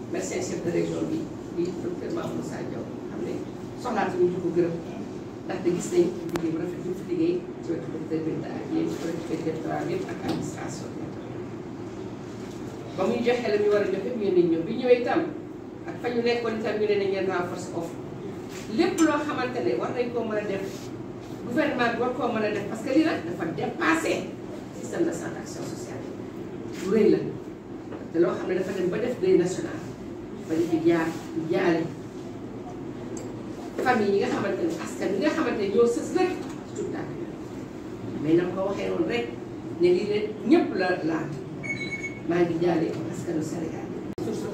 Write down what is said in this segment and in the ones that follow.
médecin chef de région bi di docteur Mamadou Moussa Diaw xam ne soxlaatuñu di ko gërëm ndaxte gis nañ liggéey bu rafet bi fi liggéey ci wetu docteur Binta ak yéen collectivité territoriale yëpp ak administration bi ba muy joxe la ñu war a joxe ñu ne ñëw bi ñëwee itam ak fa ñu nekkoon itam ñu ne nañ leen renforcer offre lépp loo xamante ne war nañ koo mën a def gouvernement bi war koo mën a def parce que lii nag dafa dépassé système de santé action sociale lu rëy la te loo xam ne dafa dem ba def deuil national ba di fi jaar jaale famille yi nga xamante ne askan yi nga xamante ne ñoo sës rek ci tout tànk mais na ko waxee woon rek ne lii ne ñëpp la laal maa ngi jaale askanu Sénégal surtout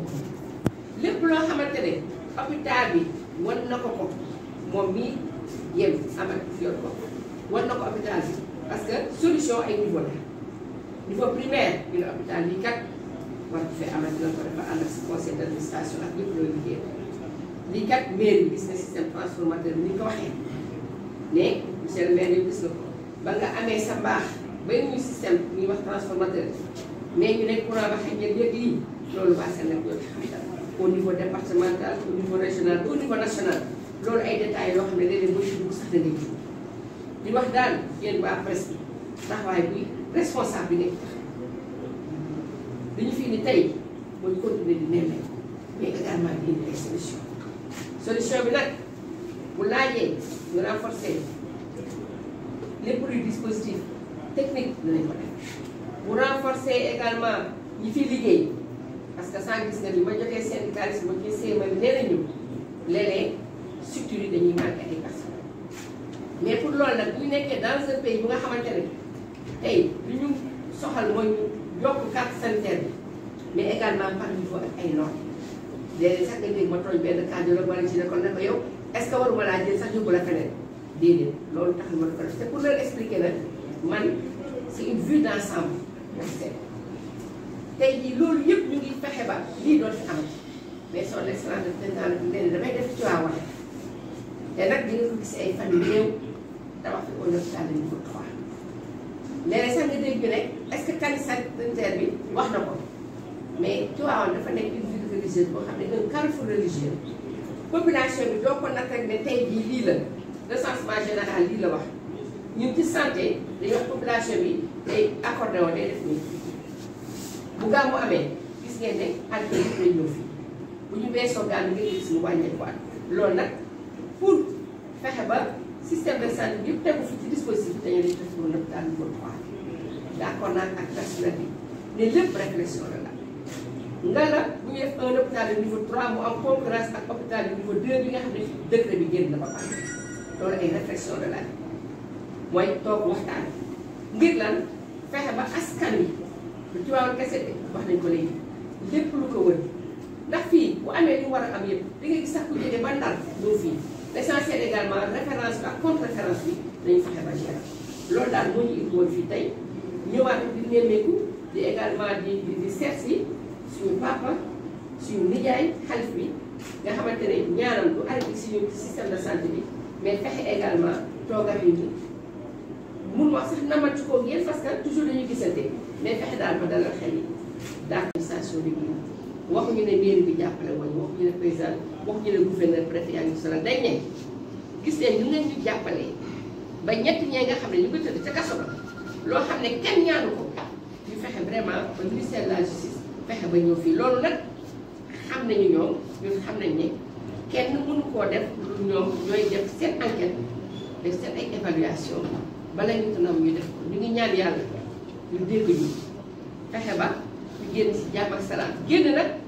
lépp loo xamante ne hôpital bi wan na ko ko moom mii yem amat yor ko wan na ko hôpital bi parce que solution ay niveau la niveau primaire ñu ne hôpital bi kat war ko fee amat dina ko dafa ànd ak si conseil d' administration ak lépp looy liggéey lii kat maire bi gis na système transformateur bi ni ñu ko waxee ne monsieur le maire yow gis na ko ba nga amee sa mbaax ba ñuy système ñuy wax transformateur mais ñu ne courant ba xëy na yëg lii loolu waa Sénégal ñoo ci xam dara au niveau départemental au niveau régional au niveau national loolu ay détails yoo xam ne léeg-léeg boo ci dugg sax da ngay ji di wax daal yéen waa presse bi taxawaay bi responsable bi nekk tax li ñu fi indi tey mooy continuer di nemmee mais également di indi ay solution solution bi nag bu laajee ñu renforcer lépp luy dispositif technique dinañ ko def bu renforcer également ñi fi liggéey parce que sans gis nga ni ma jotee syndicaliste ma ci CMA bi nee nañu léeg-léeg structures yi dañuy manqué ay personnes mais pour loolu nag bu ñu nekkee dans un pays bu nga xamante ne tey li ñu soxal mooy ñu yokk carte sanitaire bi mais également par niveau ak ay normes léeg-léeg sax nga dégg ma tooñ benn cardiologue wala ci ne kon ne ko yow est-ce que waruma laa jël sax yóbbu la feneen déedéet loolu taxul ma ko def te pour leur expliquer nag man c'est une vue d'ensemble tey jii loolu yëpp ñu ngi fexe ba lii doon fi amati mais son excellence de président bi nee na damay def ci waa wane te nag di nga ko gis ay fan yu néew tabax fi au hôpital de niveau 3 léeg-léeg sax nga dégg ne est-ce que carte sanitaire bi wax na ko mais Tivaouane dafa nekk une ville religieuse boo xam ne un carrefour religieux population bi doo ko natt rek ne tey jii lii la recensement général lii la wax ñun ci santé dañuy wax population bi day accordé woon day def nii bu gàmmu amee gis ngeen ne àdduna yëpp lay ñëw fii bu ñu weesoo gàmmu nga gis mu wàññeeku at loolu nag pour fexe ba système de santé bi yëpp tegu fi ci dispositif bi dañu def pour l'hôpital niveau 3 d'accord naa ak personnel bi ne lépp réflexion la la nga la bu ñu def un hôpital de niveau 3 mu am concurrence ak hôpital de niveau 2 bi nga xam ne décret bi génn na ba pare loolu ay réflexion de la mooy toog waxtaan ngir lan fexe ba askan wi lu ci wàllu kese de wax nañ ko léegi lépp lu ko wër ndax fii bu amee lu war a am yëpp da ngay gis sax ku jógee ba Ndar ñëw fii l'essentiel également référence bi ak contre référence bi dañu fexe ba gérer loolu daal moo ñu indi woon fii tey ñëwaat di nemmeeku di également di di di seet si suñu papa suñu nijaay xalif bi nga xamante ne ñaanam du arrêté suñu système de santé bi mais fexe également toog ak ñun mun wax sax namatu ko yéen parce que toujours dañuy gisante mais fexe daal ba dalal xel yi daal administration bi ñu waxuñu ne mairie bi jàppale woon waxuñu ne président waxuñu ne gouverneur préfet yaa ngi sonal dañ ne gis leen ñu ngeen ñu jàppalee ba ñett ñee nga xam ne ñu ngi tëdd ca kaso ba loo xam ne kenn ñaanu ko ñu fexe vraiment ba ministère de la justice fexe ba ñëw fii loolu nag xam nañu ñoom ñun xam nañ ne kenn mënu koo def lu ñoom ñooy def seen enquête def seen ay évaluation bala ñu tanam ñu def ko ñu ngi ñaan yàlla ñu dégg ñu fexe ba ñu génn si jàmm ak salaam génn nag